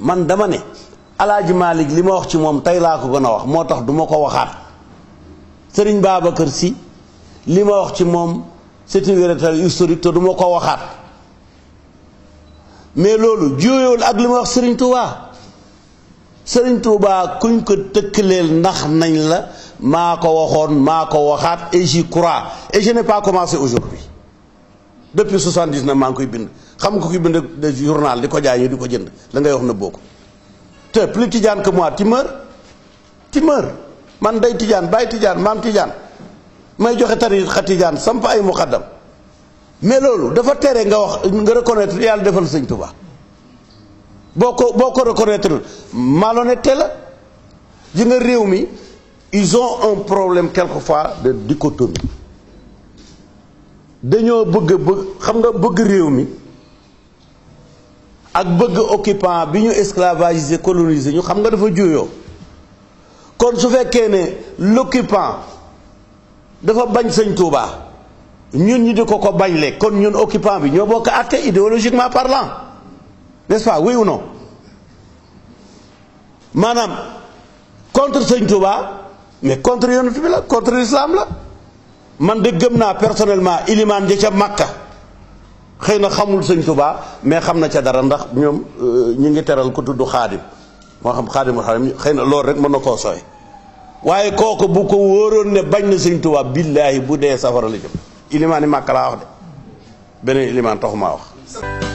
man dama ne alaaji Malick li ma wax ci moom tey laa ko gën a wax moo tax du ma ko waxaat sëriñ Babacar Sy li ma wax ci moom c'est une vérité historique te du ma ko waxaat mais loolu jooyool ak li ma wax sëriñ Touba sëriñ Touba kuñ ko tëkkaleel ndax nañ la maa ko waxoon maa ko waxaat et j'y crois et je n'ai pas commencé aujourd'hui depuis 79 maa ngi koy bind xam nga koy bind de journal di ko jaay ñu di ko jënd la ngay wax na boo ko te plus tijaan que moi tu meurs tu meurs man day tijaan bàyyi tijaan maam tijaan may joxe tarixa tijaan samp ay muqaddam mais loolu dafa tere nga wax nga reconnaître yàlla defal sëñ Touba boo ko boo ko reconnaître malhonnêteté la ji nga réew mi ils ont un problème quelquefois de dichotomie dañoo bëgg bëgg xam nga bëgg réew mi ak bëgg occupant bi ñu esclavagisé colonisé ñu xam nga dafa juyoo kon su fekkee ne l'occupant dafa bañ sëñ Touba ñun ñi di ko ko bañle kon ñun occupant bi ñoo bokk àtte idéologiquement parlant n'est-ce pas oui ou non maanaam contre sëñ Touba mais contre yonent bi la contre l'islam la man de gëm naa personnellement ilimaan ja ca Makka xëy na xamul sëñ Touba mais xam na ca dara ndax ñoom ñi ngi teral ku tudd xaadim moo xam xaadimul xaadim xëy na loolu rek mën na koo sooy waaye kooku bu ko wóoroon ne bañ na sëñ Touba billaahi bu dee safara la jëm ilimaan yi Makka laa wax de beneen ilimaan taxumaa wax